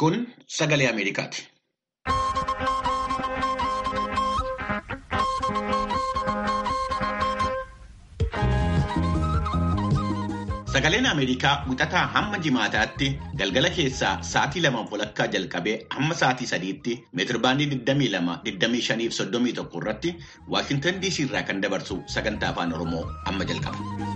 Kun sagalee Ameerikaati. Sagaleen Ameerikaa wixataa hamma jimaataatti galgala keessaa sa'aatii lamaaf walakkaa jalqabee hamma sa'aatii sadiitti meetirbaandii 22, 25 fi 31 irratti Waashintan DC irraa kan dabarsu sagantaa afaan Oromoo amma jalqaba.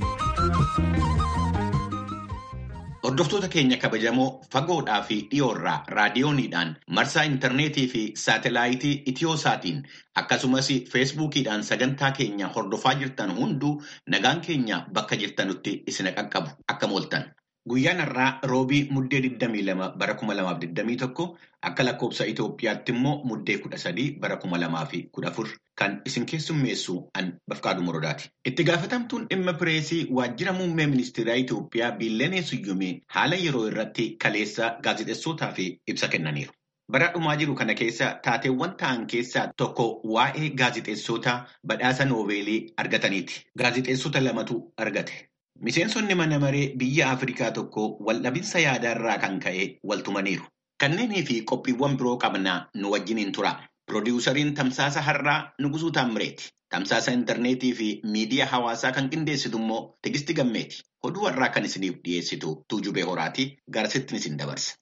Hordoftoota keenya kabajamoo fagoodhaa fi dhiyoorraa raadiyooniidhaan marsaa intarneetii fi saatelaayitii itiyoosaatiin akkasumas feesbuukiidhaan sagantaa keenya hordofaa jirtan hunduu nagaan keenya bakka jirtanutti isin qaqqabu akka mooltan. Guyyaan har'aa roobii muddee 22 bara 2021 akka lakkoobsa Itoophiyaatti immoo muddee 13 bara 2014 kan isin keessummeessu an Bafqaaduu Morodaati. Itti gaafatamtuun dhimma pireesii waajjira muummee ministeeraa Itoophiyaa Biillenee Suyyumee haala yeroo irratti kaleessa gaazexeessootaaf ibsa kennaniiru. Bara dhumaa jiru kana keessa taateewwan ta'an keessaa tokko waa'ee gaazexeessota badhaasa noobeelii argataniiti. Gaazexeessota lamatu argate. Miseensonni mana maree biyya Afrikaa tokko waldhabinsa yaadaarraa kan ka'e waltumaniiru. Kanneenii fi qophiiwwan biroo qabnaa nu wajjiniin tura. Piroodyuusariin Tamsaasa Har'aa Nugusuu Taammireeti. Tamsaasa intarneetii fi miidiyaa hawaasaa kan qindeessitu immoo Tigisti Gammeeti. Oduu har'aa kan isiniif dhiyeessitu Tuujubee Horaati. Garsittiin isin dabarsa.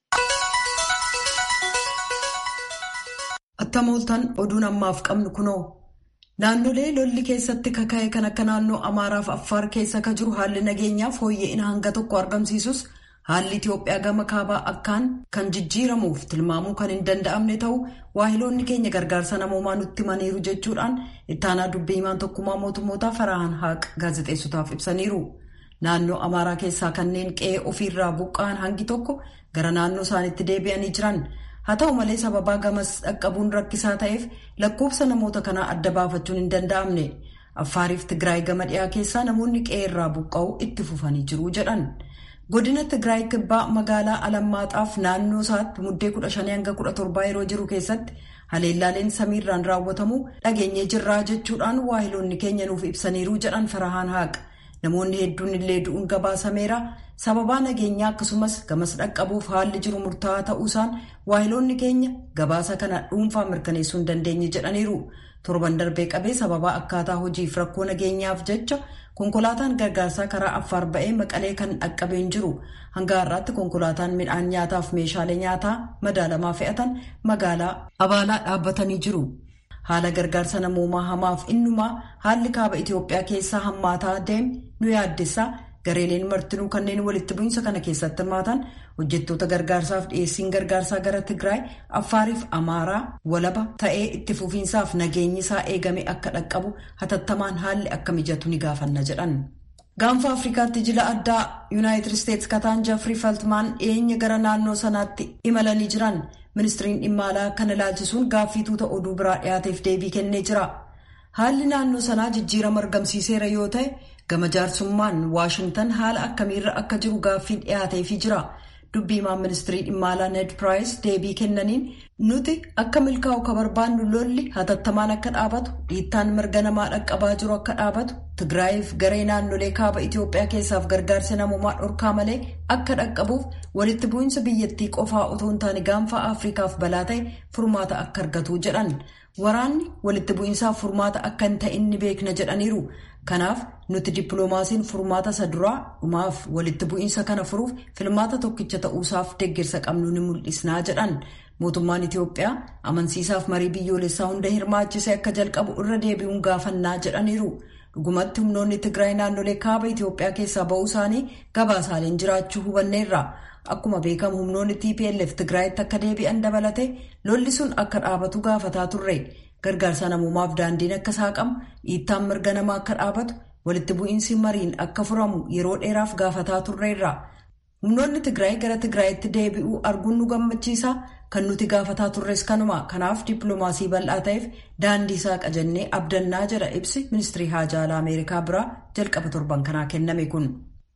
Attamooltan oduun ammaaf qabnu kunoo. Naannolee lolli keessatti kaka'e kan akka naannoo Amaaraaf Affaar keessa ka jiru haalli nageenyaaf fooyya'ina hanga tokko argamsiisus haalli Itoophiyaa gama kaabaa akkaan kan jijjiiramuuf tilmaamuu kan hin danda'amne ta'u waahiloonni keenya gargaarsa namoomaa nutti himaniiru jechuudhaan ittaanaa dubbii himaan tokkummaa mootummootaa Farahaan Haaq gaazexeessotaaf ibsaniiru. Naannoo Amaaraa keessaa kanneen qe'ee ofiirraa buqqa'an hangi tokko gara naannoo isaaniitti deebi'anii jiran. haa ta'u malee sababaa gamas dhaqqabuun rakkisaa ta'eef lakkoofsa namoota kanaa adda baafachuun hin danda'amne affaariif tigraay gama dhiyaa keessaa namoonni qe'eerraa buqqa'uu itti fufanii jiru jedhan godina tigraay kibbaa magaalaa alammaaxaaf naannoo isaatti muddee 15-17 yeroo jiru keessatti haleellaaleen samiirraan raawwatamu dhageenyee jirraa jechuudhaan waahiloonni keenya nuuf ibsaniiru jedhan farahaan haaqa namoonni hedduun illee du'uun gabaasameera. sababaa nageenyaa akkasumas gamas dhaqqabuuf haalli jiru murtaa'aa ta'uusaan waahiloonni keenya gabaasa kana dhuunfaa mirkaneessuu hin dandeenye jedhaniiru torban darbee qabee sababaa akkaataa hojiif rakkoo nageenyaaf jecha konkolaataan gargaarsaa karaa affaar ba'ee maqalee kan dhaqqabeen jiru hanga har'aatti konkolaataan midhaan nyaataaf meeshaalee nyaataa madaalamaa fe'atan magaalaa abaalaa dhaabbatanii jiru. haala gargaarsa namoomaa hamaaf innumaa haalli kaaba itiyoophiyaa keessaa hammaataa deeme nu yaaddessa. gareeleen martinuu kanneen walitti bu'iinsa kana keessatti hirmaatan hojjettoota gargaarsaaf dhiyeessiin gargaarsaa gara tigraay affaariif amaaraa walaba ta'ee itti fufiinsaaf nageenyi isaa eegame akka dhaqqabu hatattamaan haalli akka mijatu ni gaafanna jedhan. gaanfa afrikaatti jila addaa yuunaayitid isteetsi kataan jafrii faltmaan dhiyeenya gara naannoo sanaatti imalanii jiran ministiriin dhimma alaa kana ilaalchisuun gaaffii tuuta oduu biraa dhiyaateef deebii kennee jira haalli naannoo sanaa jijjiirama argamsiiseera yoo ta'e. gama jaarsummaan waashintan haala akkamiirra akka jiru gaaffiin dhiyaateefii jira dubbii himaan ministirii dhimma alaa ned piraayis deebii kennaniin nuti akka milkaa'u ka barbaannu lolli hatattamaan akka dhaabatu dhiittaan mirga namaa dhaqqabaa jiru akka dhaabatu tigraayiif garee naannolee kaaba itiyoophiyaa keessaaf gargaarsa namoomaa dhorkaa malee akka dhaqqabuuf walitti bu'iinsa biyyattii qofaa otoo hin taane gaanfa afrikaaf balaa ta'e furmaata akka argatu jedhan waraanni walitti bu'iinsaaf furmaata akka hin ta'in ni beekna jedhaniiru. kanaaf nuti dippiloomaasiin furmaata isa duraa dhumaaf walitti bu'iinsa kana furuuf filmaata tokkicha ta'uusaaf deeggarsa qabnu ni mul'isnaa jedhan mootummaan itiyoophiyaa amansiisaaf marii biyyoolessaa hunda hirmaachisee akka jalqabu irra deebi'uun gaafannaa jedhaniiru dhugumatti humnoonni tigraay naannolee kaaba itiyoophiyaa keessaa ba'uu isaanii gabaasaaleen jiraachuu hubanneerra akkuma beekamu humnoonni tplf tigraayitti akka deebi'an dabalate lolli sun akka dhaabatu gaafataa turre. gargaarsa namoomaaf daandiin akka saaqamu dhiittaan mirga namaa akka dhaabatu walitti bu'iinsi mariin akka furamu yeroo dheeraaf gaafataa turreerra humnoonni tigraay gara tigraayitti deebi'uu arguun nu gammachiisa kan nuti gaafataa turres kanuma kanaaf dippiloomaasii bal'aa ta'eef daandii saaqa jennee abdannaa jedha ibsi ministirii haajaa alaa ameerikaa biraa jalqaba torban kanaa kenname kun.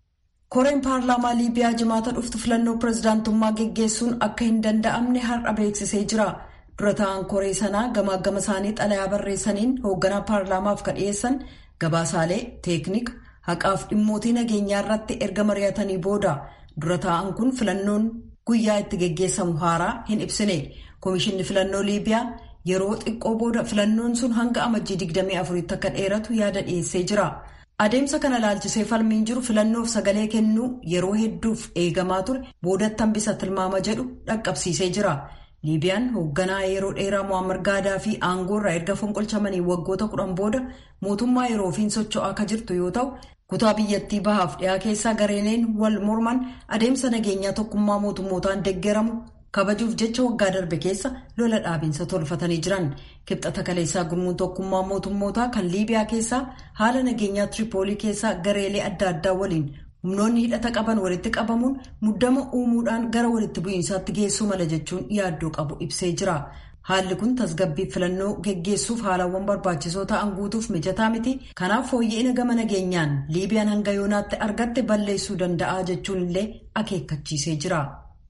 koreen paarlaamaa liibiyaa jimaata dhuftu filannoo pirezidaantummaa geggeessuun akka hin danda'amne har'a beeksisee jira. dura ta'an koree sanaa gamaagama isaanii xalayaa barreessaniin hoogganaa paarlaamaaf kan dhiyeessan gabaasaalee teeknika haqaaf dhimmootii nageenyaa irratti erga mari'atanii booda dura ta'an kun filannoon guyyaa itti geggeessamu haaraa hin ibsine koomishinni filannoo liibiyaa yeroo xiqqoo booda filannoon sun hanga amajjii 24tti akka dheeratu yaada dhiyeessee jira. adeemsa kana laalchisee falmiin jiru filannoof sagalee kennuu yeroo hedduuf eegamaa ture boodatti hambisa tilmaama jedhu dhaqqabsiisee jira. liibiyaan hoogganaa yeroo dheeraa mo'ammar gaadaafii aangoorraa erga fonqolchamanii waggoota kudhan booda mootummaa yeroo ofiin socho'aa akka jirtu yoo ta'u kutaa biyyattii bahaaf dhiyaa keessaa gareeneen wal morman adeemsa nageenyaa tokkummaa mootummootaan deeggaramu kabajuuf jecha waggaa darbe keessa lola dhaabinsa tolfatanii jiran kibxata kaleessaa gurmuun tokkummaa mootummootaa kan liibiyaa keessaa haala nageenyaa tiripoolii keessaa gareelee adda addaa waliin humnoonni hidhata qaban walitti qabamuun muddama uumuudhaan gara walitti bu'iinsaatti geessuu mala jechuun yaaddoo qabu ibsee jira. Haalli kun tasgabbii filannoo geggeessuuf haalawwan barbaachisoo ta'an guutuuf mijataa miti. Kanaaf fooyya'ina gama nageenyaan liibiyaan hanga yoonaatti argatte balleessuu danda'a jechuun illee akeekkachiisee jira.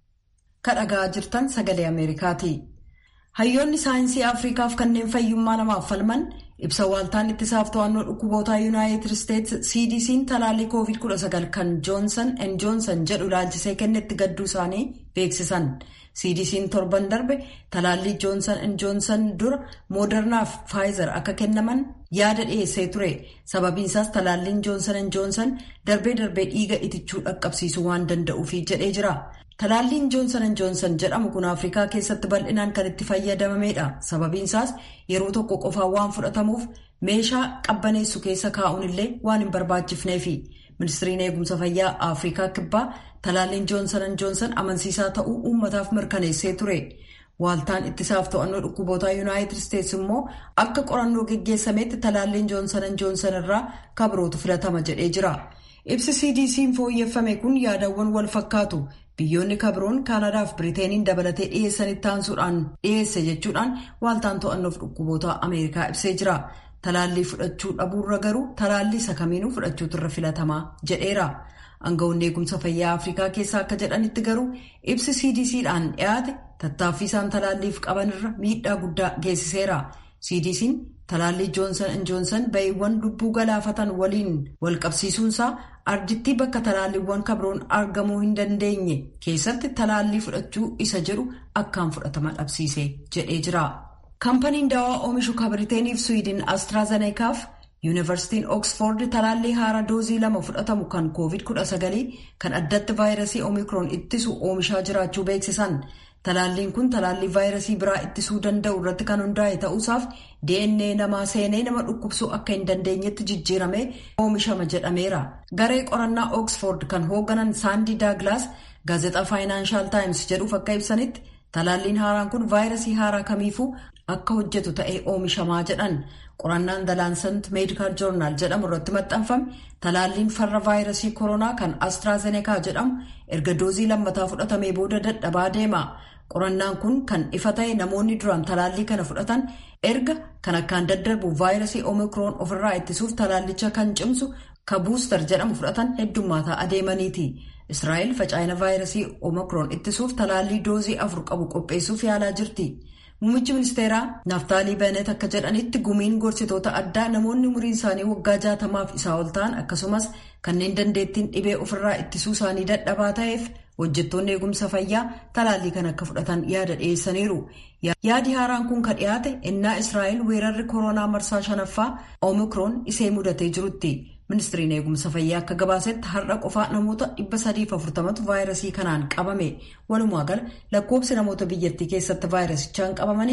Kadhagaa jirtan sagalee Ameerikaati. Hayyoonni saayinsii Afriikaaf kanneen fayyummaa namaaf falman ibsa waaltaan ittisaaf to'annoo dhukkubootaa yuunaayitid isteetsi cdc'n talaallii covid-19 kan joonsan n joonsan jedhu laalchisee kennetti gadduu isaanii beeksisan cdc'n torban darbe talaallii joonsan n joonsan dura moodernaaf faayizer akka kennaman yaada dhiyeessee ture sababiinsaas talaalliin joonsan n joonsan darbee darbee dhiiga itichuu dhaqqabsiisuu waan danda'uufi jedhee jira. Talaalliin joonsan joonsan jedhamu kun Afrikaa keessatti bal'inaan kan itti fayyadamamedha. Sababiinsaas yeroo tokko qofaan waan fudhatamuuf meeshaa qabbaneessu keessa kaa'uun illee waan hin barbaachifneefi. Ministiriin eegumsa fayyaa Afrikaa kibbaa talaalliin joonsan joonsan amansiisaa ta'uu uummataaf mirkaneessee ture. Waaltaan ittisaaf to'annoo dhukkuboota yuunaayitid isteetsi immoo akka qorannoo geggeessametti talaalliin joonsan joonsan irraa kabirootu filatama jedhee jira. Ibsi CDC'n fooyyeffame kun yaadawwan wal fakkaatu. Biyyoonni kabiroon Kaanadaaf Biriteeniin dabalatee dhiyeessanitti aansuudhaan dhiyeesse jechuudhaan waaltaan to'annoof dhukkuboota Ameerikaa ibsee jira. Talaallii fudhachuu dhabuurra garuu talaallii isa kamiinuu fudhachuutu irra filatamaa jedheera. Aangawoonni eegumsa fayyaa Afrikaa keessaa akka jedhanitti garuu ibsi CDC'dhaan dhiyaate tattaaffii isaan talaalliif qabanirra miidhaa guddaa geessiseera. CDC'n talaallii joonsan joonsan ba'iiwwan lubbuu galaafatan waliin walqabsiisuunsaa ardittii bakka talaalliiwwan kabiroon argamuu hin dandeenye keessatti talaallii fudhachuu isa jedhu akkaan fudhatama dhabsiise jedhee jira. Kaampaniin dawaa oomishu Biriteeniif Suwiidin Astraazeneekaaf Yuunivarsiitiin Oksfoord talaallii haaraa doozii lama fudhatamu kan COVID-19 kan addatti vaayirasii Omikroon ittisu oomishaa jiraachuu beeksisan. Talaalliin kun talaallii vaayirasii biraa ittisuu danda'u irratti kan hundaa'e ta'uusaaf DNA namaa seenee nama dhukkubsuu akka hin dandeenyetti jijjiiramee oomishama jedhameera. Garee qorannaa Oxford kan hoogganan Saandi Daaglaas gaazexaa Faayinaanshaal Taayims jedhuuf akka ibsanitti talaalliin haaraan kun vaayirasii haaraa kamiifuu akka hojjetu ta'ee oomishamaa jedhan. Qorannaan Dalaansant Meedikaal Joornaal jedhamu irratti maxxanfame talaalliin farra vaayirasii koronaa kan Astraazenekaa jedhamu erga doozii lammataa fudhatamee booda dadhabaa deema. Qorannaan kun kan ifa ta'e namoonni duraan talaallii kana fudhatan erga kan akkaan daddarbu vaayirasii omikroon ofirraa ittisuuf talaallicha kan cimsu ka buustar jedhamu fudhatan heddummaataa adeemaniiti. Israa'el facaa'ina vaayirasii omikroon ittisuuf talaallii doozii afur qabu qopheessuuf yaalaa jirti. Muummichi ministeeraa Naftaalii Benet akka jedhanitti gumiin gorsitoota addaa namoonni umuriin isaanii waggaa jaatamaaf isaa ol ta'an akkasumas kanneen dandeettiin dhibee ofirraa ittisuu isaanii dadhabaa ta'eef hojjettoonni eegumsa fayyaa talaallii kan akka fudhatan yaada dhiyeessaniiru. Yaadi haaraan kun kan dhiyaate innaa Israa'el weerarri koronaa marsaa shanaffaa Omikroon isee mudatee jirutti. Ministiriin eegumsa fayyaa akka gabaasetti har'a qofaa namoota 340tu vaayirasii kanaan qabame. Walumaa gala lakkoobsi namoota biyyattii keessatti vaayirasichaan qabamanii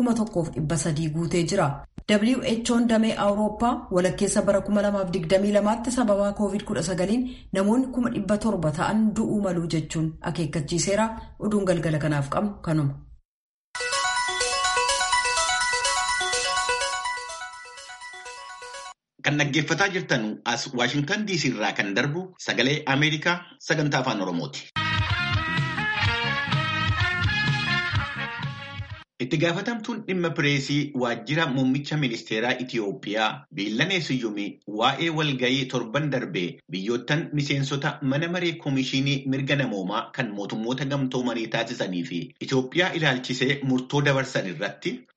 1,300 guutee jira. WHO'n damee Awurooppaa walakkeessa bara 2022tti sababaa COVID-19 namoonni 700 ta'an du'uu malu jechuun akeekkachiiseera. Oduun galgala kanaaf qabnu kanuma. Kan dhaggeeffataa jirtan as Waashingtan DC irraa kan darbu sagalee Ameerikaa sagantaa afaan Oromooti. Itti gaafatamtuun dhimma pireesii waajjira muummicha ministeeraa Itiyoophiyaa Biillanee Siyyumii waa'ee walgayii torban darbee biyyoottan miseensota mana maree koomishinii mirga namoomaa kan mootummoota gamtoomanii taasisanii fi Itiyoophiyaa ilaalchisee murtoo dabarsan irratti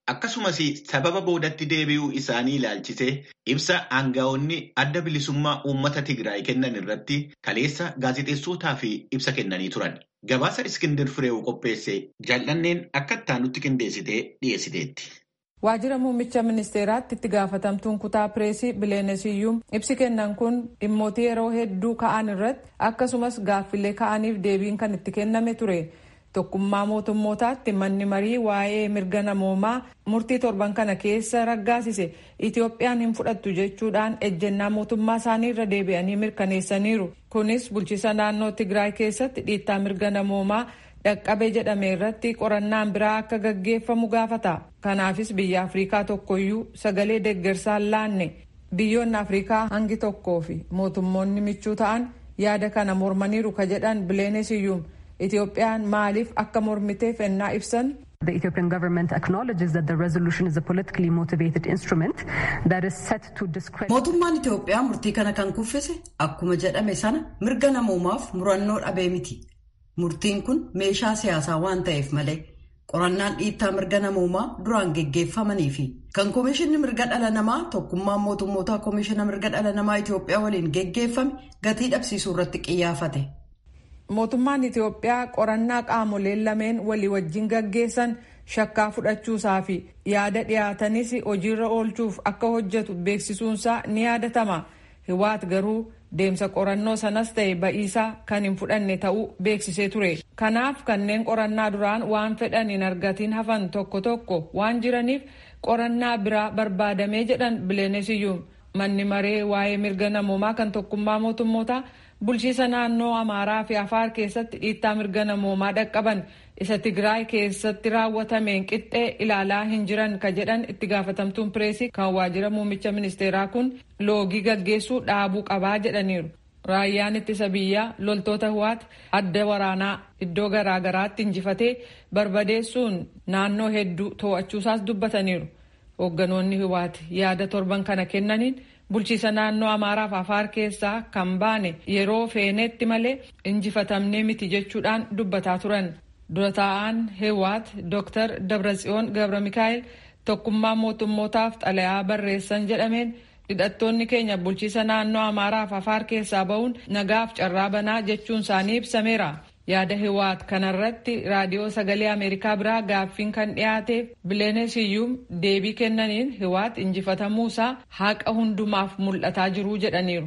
akkasumas sababa boodatti deebi'uu isaanii ilaalchisee ibsa aangaa'onni adda bilisummaa uummata Tigraay kennan irratti kaleessa gaazexeessootaa fi ibsa kennanii turan. Gabaasa Iskindir Fireewu qopheesse jaallanneen akka ittaanutti qindeessitee dhiyeessiteetti. Waajjira muummicha ministeeraatti itti gaafatamtuun kutaa pireesii bileenesiyyuum ibsi kennan kun dhimmoota yeroo hedduu ka'an irratti akkasumas gaaffilee ka'aniif deebiin kan itti kenname ture. Tokkummaa mootummootaatti manni marii waa'ee mirga namoomaa murtii torban kana keessa raggaasise Itoophiyaan hin fudhattu jechuudhaan ejjennaa mootummaa isaanii irra deebi'anii mirkaneessaniiru. Kunis bulchiisa naannoo Tigraay keessatti dhiittaa mirga namoomaa dhaqqabe jedhame irratti qorannaan biraa akka gaggeeffamu gaafata. Kanaafis biyya Afrikaa tokkoyyuu sagalee deeggarsaan laanne biyyoonni Afrikaa hangi tokkoo fi mootummoonni michuu ta'an yaada kana mormaniiru ka jedhan bileenesiyyuum. Itoophiyaan maaliif akka mormiteef ennaa ibsan. The Ethiopian government acknowledges that the resolution is a politically motivated instrument that is set to discredit. Mootummaan Itoophiyaa murtii kana kan kuffise akkuma jedhame sana mirga namoomaaf murannoo dhabee miti. Murtiin kun meeshaa siyaasaa waan ta'eef malee qorannaan dhiittaa mirga namoomaa duraan geggeeffamanii fi kan Komishinni Mirga Dhala Namaa tokkummaan mootummootaa Komishina Mirga Dhala Namaa Itoophiyaa waliin geggeeffame gatii dhabsiisuu irratti xiyyeeffate. Mootummaan Itoophiyaa qorannaa qaamoleen lameen walii wajjin gaggeessan shakkaa fudhachuusaa fi yaada dhiyaatanis hojiirra oolchuuf akka hojjetu beeksisuunsaa ni yaadatama. Hiwaat garuu deemsa qorannoo sanas ta'e ba'iisaa kan hin fudhanne ta'uu beeksisee ture. Kanaaf kanneen qorannaa duraan waan fedhan hin argatiin hafan tokko tokko waan jiraniif qorannaa biraa barbaadamee jedhan bileenesiyyuum. Manni maree waa'ee mirga namoomaa kan tokkummaa mootummootaa bulchiisa naannoo amaaraa fi afaar keessatti dhiittaa mirga namoomaa dhaqqaban isa tigraay keessatti raawwatameen qixxee ilaalaa hin jiran ka jedhan itti gaafatamtuun pireesii kan waajjira muummicha ministeeraa kun loogii gaggeessuu dhaabuu qabaa jedhaniiru. Raayyaan ittisa biyyaa loltoota Hiwaat adda waraanaa iddoo garaagaraatti injifatee barbadeessuun naannoo hedduu to'achuusaas dubbataniiru. Hoogganoonni Hiwaat yaada torban kana kennaniin bulchiisa naannoo Amaaraaf Afaar keessaa kan baane yeroo feenetti malee injifatamnee miti jechuudhaan dubbataa turan. Dura taa'aan Hiwaat Dr. Dabratsiyoon Gabra Mikaa'el tokkummaa mootummootaaf xalayaa barreessan jedhameen hidhattoonni keenya bulchiisa naannoo Amaaraaf Afaar keessaa ba'uun nagaaf carraa banaa jechuun isaanii ibsameera. yaada hiwaat kanarratti raadiyoo sagalee ameerikaa biraa gaaffiin kan dhiyaateef bileenesiyyuum deebii kennaniin hiwaat injifatamuusaa haqa hundumaaf mul'ataa jiruu jedhaniiru.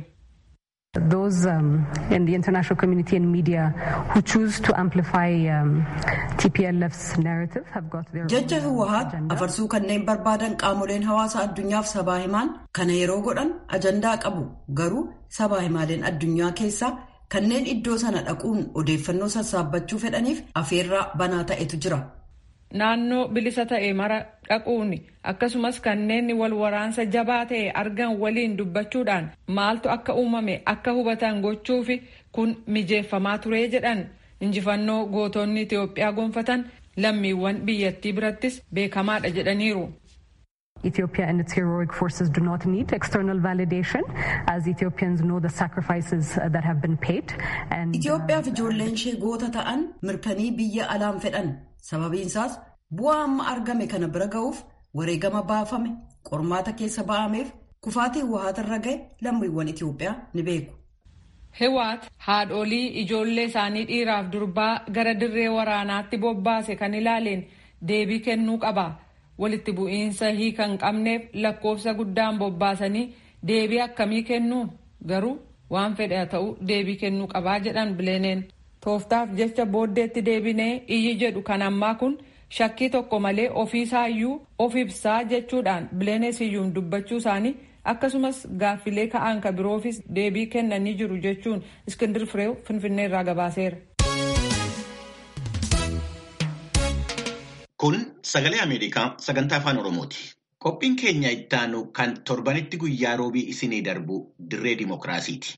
Those um, in the international community and media who choose to amplify um, TPLF's narrative have got their Jecha Hiwaat afarsuu kanneen barbaadan qaamoleen hawaasa addunyaaf sabaa himaan kana yeroo godhan ajandaa qabu garuu sabaa himaaleen addunyaa keessaa kanneen iddoo sana dhaquun odeeffannoo sassaabbachuu fedhaniif afeerraa banaa ta'etu jira. Naannoo bilisa ta'e mara dhaquun akkasumas kanneen wal waraansa jabaa ta'e argan waliin dubbachuudhaan maaltu akka uumame akka hubatan gochuuf kun mijeeffamaa ture jedhan injifannoo gootonni Itoophiyaa gonfatan lammiiwwan biyyattii birattis beekamaadha jedhaniiru. Ethiopia and its heroic forces do not need external validation as Ethiopians know the sacrifices uh, that have been paid. And, Itoophiyaaf ijoolleen ishee goota ta'an mirkanii biyya alaan fedhan sababiinsaas bu'aa amma argame kana bira ga'uuf wareegama baafame qormaata keessa ba'ameef kufaatii Hiwaatirra ga'e lammiiwwan Itoophiyaa ni beeku. Hiwaat haadholii ijoollee isaanii dhiiraaf durbaa gara dirree waraanaatti bobbaase kan ilaaleen deebii kennuu qaba. walitti bu'iinsa hiika hin qabneef lakkoofsa guddaan bobbaasanii deebii akkamii kennuu garuu waan fedhe haa ta'u deebii kennuu qabaa jedhan bileeneen tooftaaf jecha booddeetti deebinee iyyi jedhu kan ammaa kun shakkii tokko malee ofiisaayyuu of ibsaa jechuudhaan bileeneesiyyuun dubbachuu isaanii akkasumas gaaffilee ka'an ka biroofis deebii kennanii jiru jechuun iskindir fireew finfinneerraa gabaaseera. Kun sagalee Ameerikaa sagantaa afaan Oromooti. Qophiin keenya ittaanu kan torbanitti guyyaa roobii isinii darbu dirree dimookiraasiiti.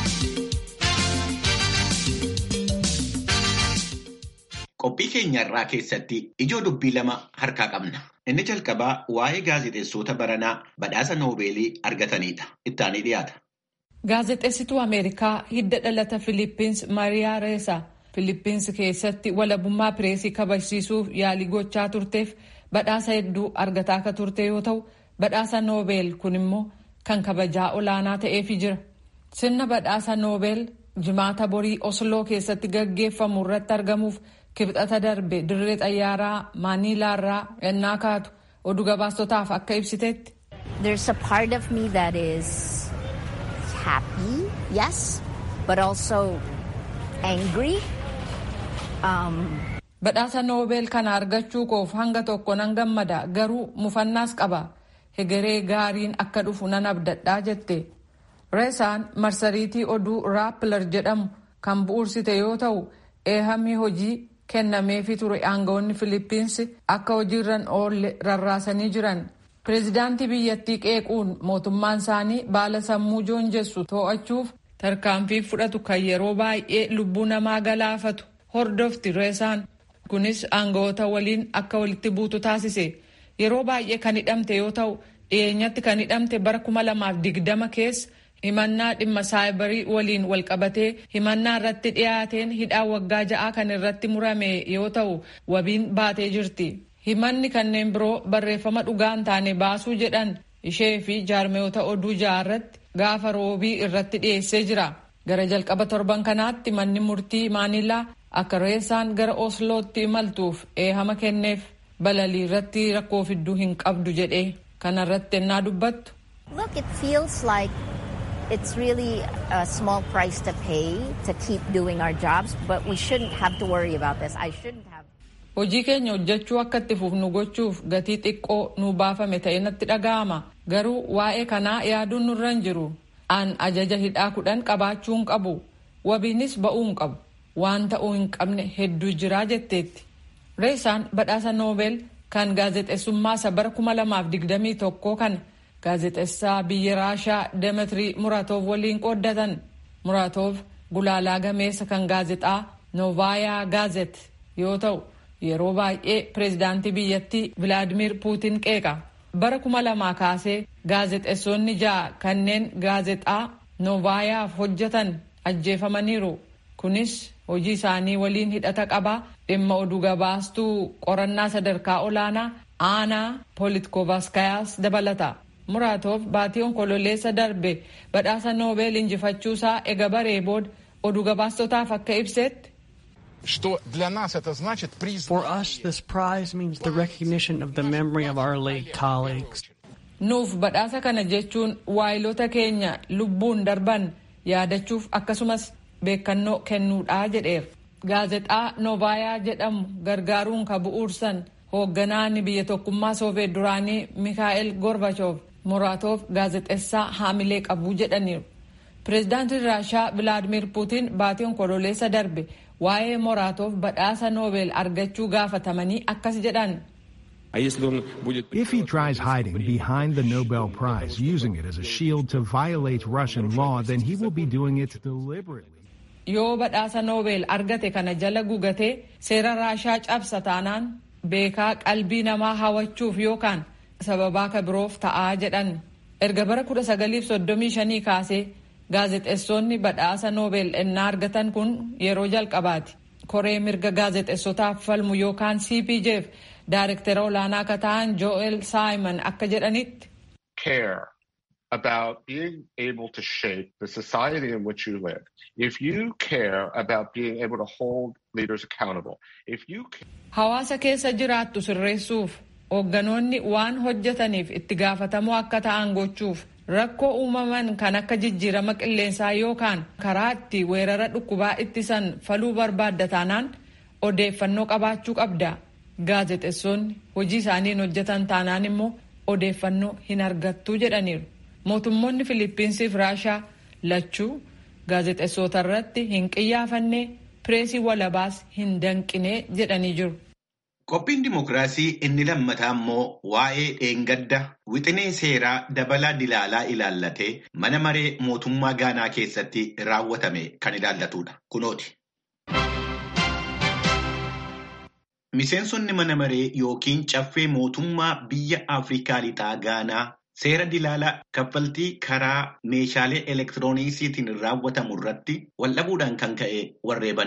Qophii keenya irraa keessatti ijoo dubbii lama harkaa qabna. Inni jalqabaa waa'ee gaazexeessota baranaa badhaasa noobeelii argatanidha. Ittaanii dhiyaata. Gaazexeessituu Ameerikaa hidda dhalata Filiippiins Mariyaa Reesaa Filiippiins keessatti walabummaa pireesii kabachiisuuf yaalii gochaa turteef badhaasa hedduu argataa akka turte yoo ta'u badhaasa noobeel kun immoo kan kabajaa olaanaa ta'eefii jira sirna badhaasa noobeel jimaata borii osloo keessatti gaggeeffamu irratti argamuuf kibxata darbe dirree xayyaaraa maaniilaarraa ennaa kaatu oduu gabaastotaaf akka ibsitetti. There's a part of me that is happy, yes, but also angry. Um, badhaasa noobeel kana argachuu koof hanga tokko nan gammada garuu mufannaas qaba hegeree gaariin akka dhufu nan abdadhaa jette reesaan marsariitii oduu raappilar jedhamu kan bu'uursite yoo ta'u eehamii hojii kennameefii ture aangawoonni filiippiinsi akka hojiirran oolle rarraasanii jiran pireezidaantii biyyattii qeequun mootummaan isaanii baala sammuu joonjessu to'achuuf tarkaanfii fudhatu kan yeroo baay'ee lubbuu namaa galaafatu hordofti reesaan kunis aangawoota waliin akka walitti buutu taasise yeroo baay'ee kan hidhamte yoo ta'u dhiyeenyatti kan hidhamte bara 2020 keessa himannaa dhimma saayibarii waliin walqabatee himannaa irratti dhiyaateen hidhaa waggaa ja'aa kan irratti murame yoo ta'u wabiin baatee jirti himanni kanneen biroo barreeffama dhugaan taane baasuu jedhan ishee fi jaarmeyoota oduu ja'a irratti gaafa roobii irratti dhiyeessee jira gara jalqaba torban kanaatti manni murtii maanilaa akka reessaan gara oslootti imaltuuf eehama kenneef balalii irratti rakkoo fidduu hin qabdu jedhee kanarratti ennaa dubbattu. look, it feels like it's really a small price to pay to keep doing our jobs, but we shouldn't have to worry about this. I shouldn't have. Hojii keenya hojjechuu akka itti fufnu gochuuf gatii xiqqoo nu baafame ta'e natti dhaga'ama. Garuu waa'ee kanaa yaaduun nurra hin jiru. An ajaja hidhaa kudhan qabaachuu hin qabu. Wabiinis ba'uu hin qabu. Waan ta'uu hin qabne hedduu jiraa jetteetti. Reessaan badhaasa Noobel kan gaazexeessummaa isa bara 2021 kan gaazexeessaa biyya Raashaa Demetrii Muraatoof waliin qooddatan. Muraatoof gulaalaa gameessa kan gaazexaa Novaayaa Gaazet yoo ta'u yeroo baay'ee pireezidaantii biyyattii Vilaadimir Puutin qeeqa. Bara kuma lamaa kaasee gaazexeessonni ja'a kanneen gaazexaa Novaayaaf hojjetan ajjeefamaniiru. Kunis hojii isaanii waliin hidhata qaba dhimma oduu gabaastuu qorannaa sadarkaa olaanaa aanaa poolitikovaskayaas dabalata. Muraatoof baatii onkololeessa darbe badhaasa noobeel injifachuusaa ega baree booda oduu gabaastotaaf akka ibsetti. For us, this prize means the recognition of the memory of our late colleagues. Nuuf badhaasa kana jechuun waayilota keenya lubbuun darban yaadachuuf akkasumas beekannoo kennuudhaa jedheera. Gaazexaa Novaayaa jedhamu gargaaruun ka bu'uursan hoogganaan biyya tokkummaa Sooviyeet duraanii Mikaa'el Gorbachoov Muraatoof gaazexeessaa haamilee qabuu jedhaniiru. Pireezidaantiin Raashaa Vilaadimir Puutiin baatii onkololeessa darbe waa'ee Muraatoof badhaasa Noobel argachuu gaafatamanii akkas jedhan. If he tries hiding behind the Nobel Prize, using it as a shield to violate Russian law, then he will be doing it deliberately. Yoo badhaasa Noobel argate kana jala gugatee seera Raashaa cabsa taanaan beekaa qalbii namaa hawachuuf yookaan sababaa ka biroof ta'aa jedhan. Erga bara 1935 kaasee gaazexeessonni badhaasa Noobel ennaa argatan kun yeroo jalqabaati. Koree mirga gaazexeessotaaf falmu yookaan CPJf Daayirektara olaanaa ka ta'an Joel Simon akka jedhanitti. Care about being able to shape the society in which you live. If you care about being able to hold leaders accountable. If you Hawaasa keessa jiraattu sirreessuuf hoogganoonni waan hojjetaniif itti gaafatamoo akka ta'an gochuuf rakkoo uumaman kan akka jijjiirama qilleensaa yookaan karaa itti weerara dhukkubaa ittisan faluu barbaadda taanaan odeeffannoo qabaachuu qabda. Gaazexeessonni hojii isaaniin hojjetan taanaan immoo odeeffannoo hin argattuu jedhaniiru. Mootummoonni Filiippiinsii fi Raashaa lachuu gaazexeessota irratti hin qiyyaafanne pireesii walabaas hin danqine jedhanii jiru. Qophiin dimokiraasii inni lammataa immoo waa'ee dheengadda wixinee seeraa dabalaa dilaalaa ilaallatee mana maree mootummaa Gaanaa keessatti raawwatame kan ilaallatudha. Kunooti. Miseensonni mana maree yookiin caffee mootummaa biyya Afrikaa lixaa Gaanaa seera dilaalaa kaffaltii karaa meeshaalee elektirooniksiitiin raawwatamu irratti waldhabuudhaan kan ka'e warreebaniiru.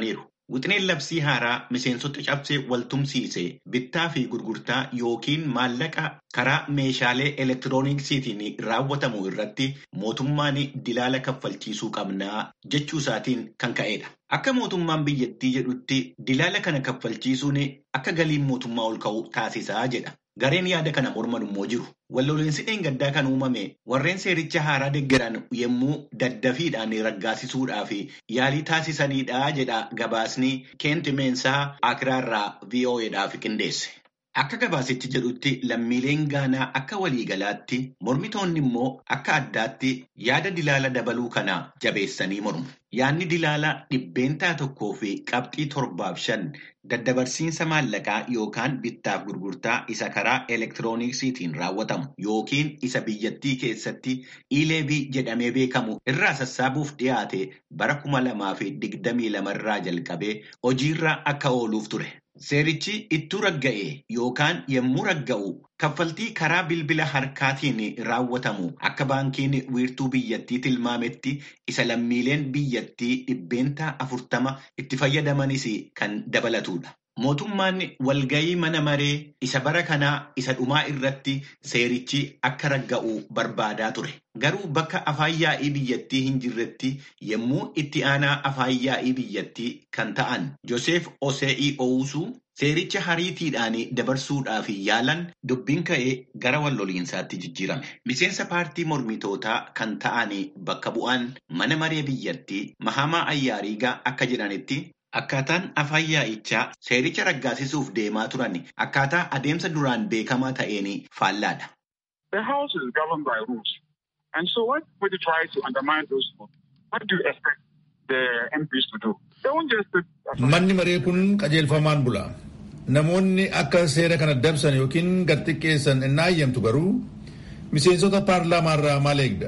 Wixineen labsii haaraa miseensota cabsee waltumsiise bittaa fi gurgurtaa yookiin maallaqa karaa meeshaalee elektirooniksiitiin raawwatamu irratti mootummaan dilaala kaffalchiisuu qabnaa jechuu isaatiin kan ka'edha. Akka mootummaan biyyattii jedhutti dilaala kana kaffalchiisuun akka galiin mootummaa ol ka'u taasisaa jedha. Gareen yaada kana morman immoo jiru. Walloleensi dheengaddaa kan uumame warreen seericha haaraa deeggaran yommuu daddafiidhaan raggaasisuudhaaf yaalii taasisanidha jedha gabaasni keenti meensaa akiraarraa VOAdhaaf qindeesse. Akka gabaasichi jedhutti lammiileen Gaanaa akka waliigalaatti mormitoonni immoo akka addaatti yaada dilaala dabaluu kana jabeessanii mormu. Yaadni dilaala dhibbeentaa tokkoo fi qabxii torbaaf shan daddabarsiinsa maallaqaa yookaan bittaaf gurgurtaa isa karaa elektirooniksiitiin raawwatamu yookiin isa biyyattii keessatti iileebii jedhamee beekamu irraa sassaabuuf dhiyaate bara kuma lamaa fi digdamii lamarraa jalqabee hojiirra akka ooluuf ture. Seerichi ittuu ragga'e yookaan yommuu ragga'u kaffaltii karaa bilbila harkaatiin raawwatamu akka baankiin wiirtuu biyyattii tilmaametti isa lammiileen biyyattii dhibbeentaa afurtama itti fayyadamanis kan dabalatudha. Mootummaan walgayii mana maree isa bara kanaa isa dhumaa irratti seerichi akka ragga'u barbaadaa ture. Garuu bakka afaan yaa'ii biyyattii hin jirretti yommuu itti aanaa afaan yaa'ii biyyattii kan ta'an Joseef Osee'ii Owusuu seericha hariitiidhaan dabarsuudhaaf yaalan dubbiin ka'ee gara walloliinsaatti jijjiirame. Miseensa paartii mormitootaa kan ta'an bakka bu'aan mana maree biyyattii Mahamaa Ayyaariigaa akka jedhanitti Akkaataan afaan yaa'ichaa seericha raggaasisuuf deemaa turan akkaataa adeemsa duraan beekamaa ta'een faallaadha. The house is governed by rules. And so when people try to undermine those rules, what do you expect the MPs to do? They won't just... Manni maree kun qajeelfamaan bula. Namoonni akka seera kana dabsan yookiin gad xiqqeessan hin eeyyamtu garuu miseensota paarlaamaarraa maal eegda?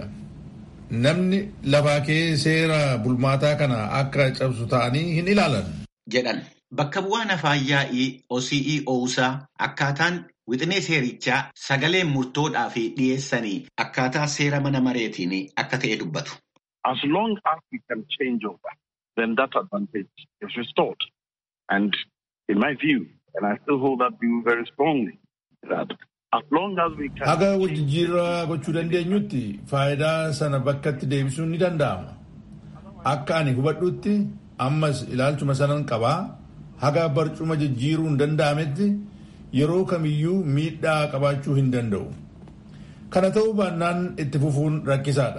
Namni lafaa kee seera bulmaataa kana akka cabsu ta'anii hin ilaalan. Jedhan bakka bu'aan afaan yaa'ii OCE Ousaa akkaataan wixinee seerichaa sagaleen murtoodhaaf dhiyeessanii akkaataa seera mana mareetiin akka ta'e dubbatu. As long as we can change over, then that advantage is restored. And in my view, and I still hold that view very strongly, that Haga wajjijjiirraa gochuu dandeenyutti faayidaa sana bakkatti deebisuun ni danda'ama. Akka ani hubadhutti ammas ilaalchuma sanan qabaa haga barcuma jijjiiruu hin danda'ametti yeroo kamiyyuu miidhaa qabaachuu hin danda'u. Kana ta'uu baannaan itti fufuun rakkisaadha.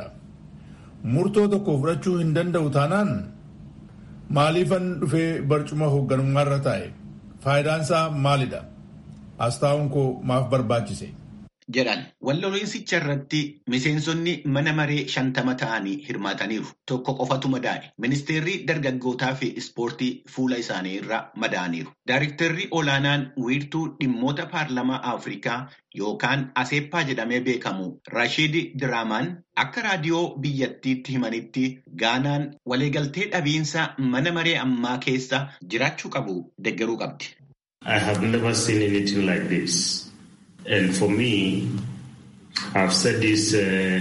Murtoo tokko fudhachuu hin danda'u taanaan maaliifan dhufee barcuma hoogganummaarra taa'e? Faayidaansaa maalidha? Astaa'uun koo maaf barbaachise? Jedhan walloliinsicha irratti miseensonni mana maree shantama ta'anii hirmaataniiru. Tokko qofatu madaa'e. Ministeerri dargaggootaa fi ispoortii fuula isaanii irra madaa'aniiru. Daayiriktarri olaanaan wiirtuu dhimmoota paarlamaa Afrikaa yookaan aseeppaa jedhamee beekamu Rashiid Diraamaan akka raadiyoo biyyattiitti himanitti Gaanaan waliigaltee dhabiinsa mana maree ammaa keessa jiraachuu qabu deeggaruu qabdi. I have never seen anything like this. And for me, I've said this uh,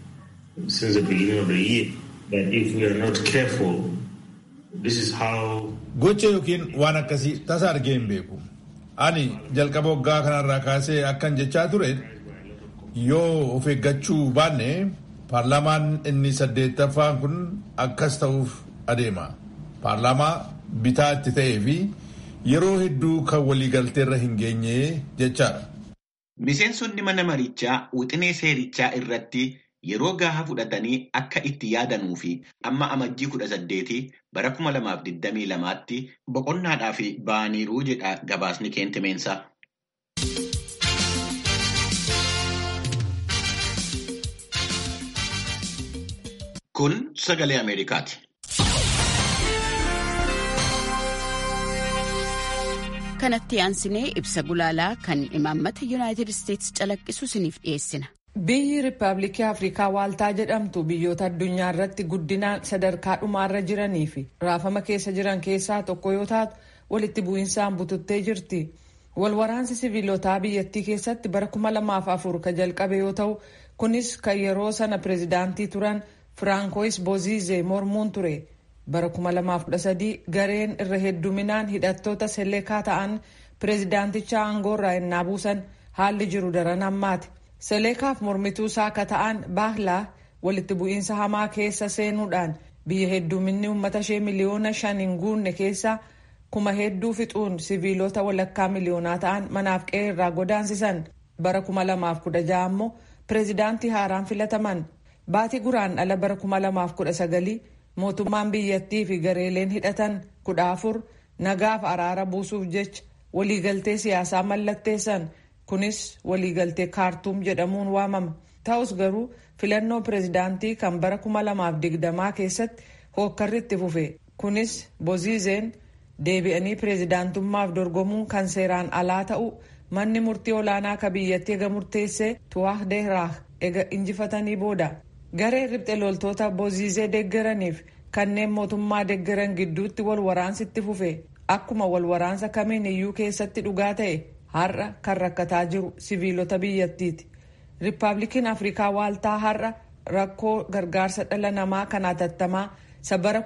since the beginning of the year, that if we are not careful, this is how... Gocha yookiin waan akkasii tasa argee hin beeku. Ani jalqaba waggaa kanarraa kaasee akkan jechaa ture yoo of eeggachuu baanne paarlaamaan inni saddeettaffaan kun akkas ta'uuf adeema. Paarlaamaa bitaa itti ta'ee fi yeroo hedduu kan waliigalteerra hin geenye jechaadha. Miseensonni mana marichaa wixinee seerichaa irratti yeroo gahaa fudhatanii akka itti yaadanuu fi amma amajjii kudha saddeetii bara kuma lamaaf digdamii lamaatti boqonnaadhaaf ba'aniiru jedha gabaasni keentimeensaa. Kun sagalee Ameerikaati. kanatti aansinee ibsa gulaalaa kan imaammata yuunaayitid isteetsi calaqqisu isiniif dhiyeessina. Biyyi Riippaabilikii Afrikaa Waaltaa jedhamtu biyyoota addunyaa irratti guddinaan sadarkaa dhumaarra jiranii fi raafama keessa jiran keessaa tokko yoo taatu walitti bu'insaan bututtee jirti. Walwaraansi siviilotaa biyyattii keessatti bara kuma lamaaf afur ka jalqabe yoo ta'u kunis kan yeroo sana pireezidaantii turan Firaankois Boziizee mormuun ture. bara 2013 gareen irra hedduminaan hidhattoota seleekaa ta'an pireezidaanticha aangoorraa ennaa buusan haalli jiru daran hammaati. Seleekaaf mormituu isaa akka ta'an baahlaa walitti bu'iinsa hamaa keessa seenuudhaan biyya hedduminni uummata ishee miliyoona shan hin guunne keessa kuma hedduu fixuun siviilota walakkaa miliyoonaa ta'an manaaf qe'ee irraa godaansisan bara 2016 ammoo pireezidaantii haaraan filataman baatii guraandhala bara 2019 mootummaan biyyattii fi gareeleen hidhatan kudha afur nagaaf araara buusuuf jecha waliigaltee siyaasaa mallatteessan kunis waliigaltee kaartuum jedhamuun waamama ta'us garuu filannoo pireezidaantii kan bara 2020 keessatti hookkarri itti fufe kunis boziizeen deebi'anii pireezidaantummaaf dorgomuun kan seeraan alaa ta'u manni murtii olaanaa ka biyyattii ega murteessee tuwaah deeraah ega injifatanii booda garee ribxe loltoota boziizee deeggaraniif kanneen mootummaa deeggaran gidduutti wal waraansi itti fufe akkuma wal waraansa kamiin iyyuu keessatti dhugaa ta'e har'a kan rakkataa jiru siviilota biyyattiiti. riippaabilikiin afrikaa waaltaa har'a rakkoo gargaarsa dhala namaa kan hatattamaa isa bara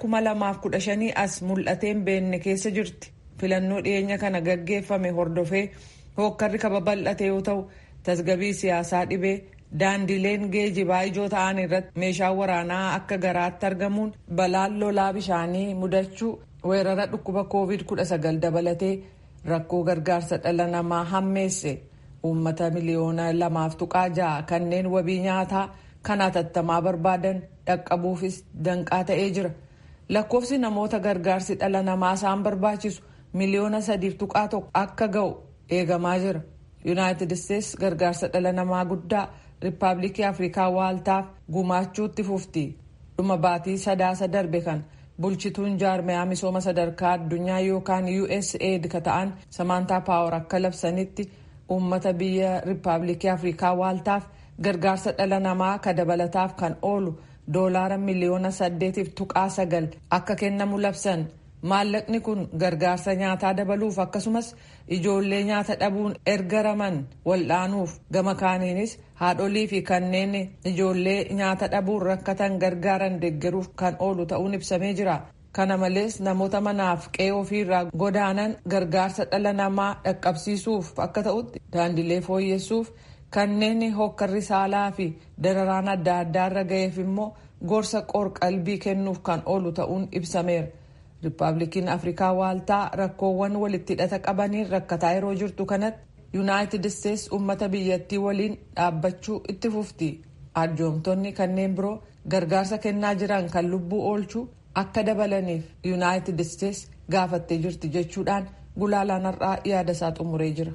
2015 as mul'ateen beenne keessa jirti filannoo dhiyeenya kana gaggeeffame hordofee hookkarri kaba bal'ate yoo ta'u tasgabii siyaasaa dhibee daandileen geejibaa ijoo ta'an irratti meeshaa waraanaa akka garaatti argamuun balaan lolaa bishaanii mudachuu weerara dhukkuba covid 19 dabalatee rakkoo gargaarsa dhala namaa hammeesse. uummata miliyoona lamaaf tuqaa ja'a kanneen wabii nyaataa kan hatattamaa barbaadan dhaqqabuufis danqaa ta'ee jira lakkoofsi namoota gargaarsi dhala namaa isaan barbaachisu miliyoona sadiif tuqaa tokko akka ga'u eegamaa jira yuunaayitid isteets gargaarsa dhala namaa guddaa riippaabilikii afrikaa waaltaaf gumaachuutti fufti dhuma baatii sadaasa darbe kan bulchituun jaarmayaa misooma sadarkaa addunyaa yookaan usaid ka ta'an samaantaa paawar akka labsanitti. uummata biyya riippaabilikii afrikaa waaltaaf gargaarsa dhala namaa ka dabalataaf kan oolu doolaara miliyoona saddeetiif tuqaa sagal akka kennamu labsan maallaqni kun gargaarsa nyaataa dabaluuf akkasumas ijoollee nyaata dhabuun ergaraman waldhaanuuf gama kaaniinis haadholii fi kanneen ijoollee nyaata dhabuun rakkatan gargaaran deeggaruuf kan oolu ta'uun ibsamee jira. kana malees namoota manaaf qe'ee ofiirraa godaanan gargaarsa dhala namaa dhaqqabsiisuuf akka ta'utti daandilee fooyyessuuf kanneen hokkarri saalaa fi dararaan adda addaa irra ga'eef immoo gorsa qorqalbii kennuuf kan oolu ta'uun ibsameera. riippaabilikiin afrikaa waaltaa rakkoowwan walitti hidhata qabaniin rakkataa yeroo jirtu kanatti yuunaayitid isteets uummata biyyattii waliin dhaabbachuu itti fufti arjoomtonni kanneen biroo gargaarsa kennaa jiran kan lubbuu oolchuu akka dabalaniif yuunaayitid isteets gaafattee jirti jechuudhaan gulaalaan har'aa yaada isaa xumuree jira.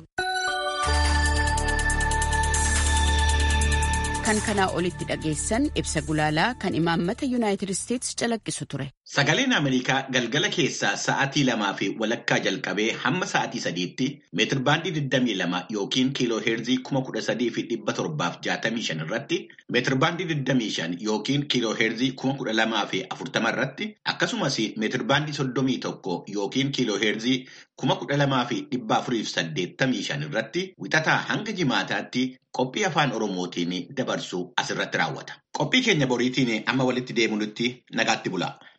kan kanaa olitti dhageessan ibsa gulaalaa kan imaammata yuunaayitid isteets calaqqisu ture. Sagaleen Ameerikaa galgala keessaa sa'aatii lamaa fi walakkaa jalqabee hamma sa'aatii sadiitti meetirbaandii 22 yookiin kiiloo heerzii 13,765 irratti meetirbaandii 25 yookiin kiiloo heerzii 12,040 irratti akkasumas meetirbaandii 31 yookiin kiiloo heerzii 12,485 irratti wixataa hanga jimaataatti qophii afaan Oromootiin dabarsu asirratti raawwata. Qophii keenya boriitiin amma walitti deemunutti nagaatti bula.